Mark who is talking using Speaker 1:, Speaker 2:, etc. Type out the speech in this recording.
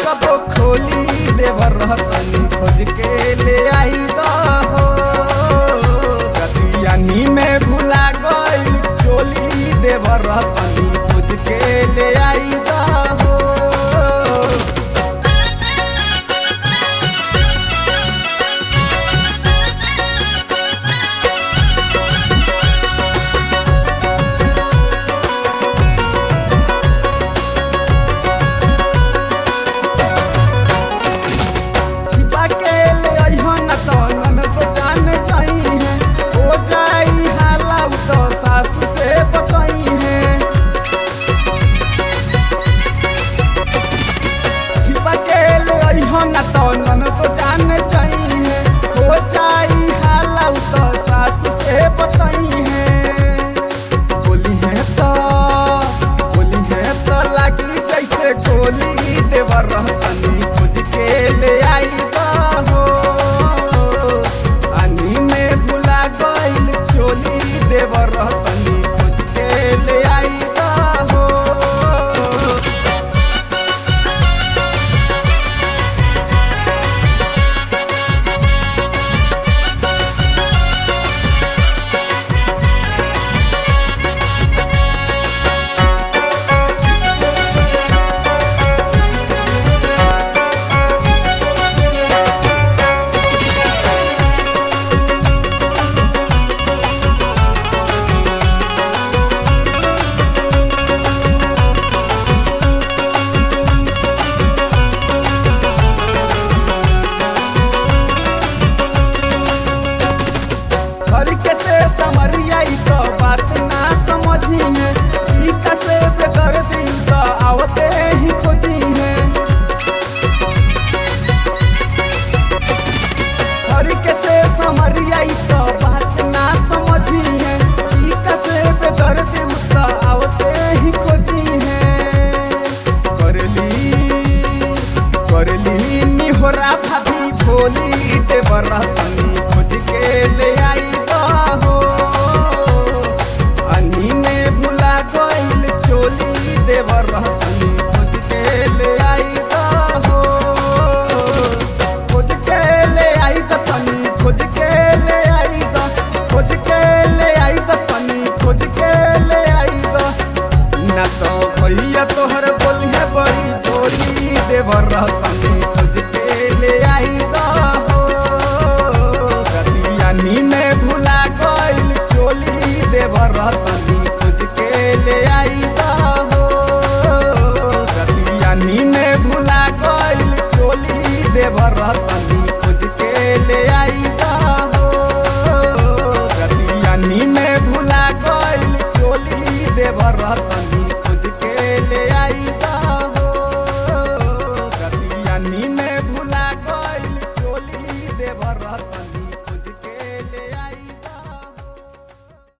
Speaker 1: कबो खोली देवर रहतनी खोज के ले आई दहो कतियानी में भुला गइल चोली देवर रहतनी खोज के ले आई दहो छिपा के ले अइहो न तो ननद जान जाई है हो जाई हाला उ तो सासू से बताई है छिपा के ले अइहो न तो ननद जान जाई है हो जाई हाला उ तो सासू से बताई है बोली है तो बोली है तो लागी जैसे गोली देवर रहतनी खोज के ले आई हो पानी में भुला गइल चोली देवर रहतनी खोज के ले आई हो घर के से समरिया ई तो बात ना समझी है ई कसे पे कर दी तो आवते ही खोजी है घर के से समरिया ई तो बात ना समझी है ई कसे पे कर दी तो आवते ही खोजी है करली करली निहोरा भाभी भोली देवर रहतनी खोज के ले आई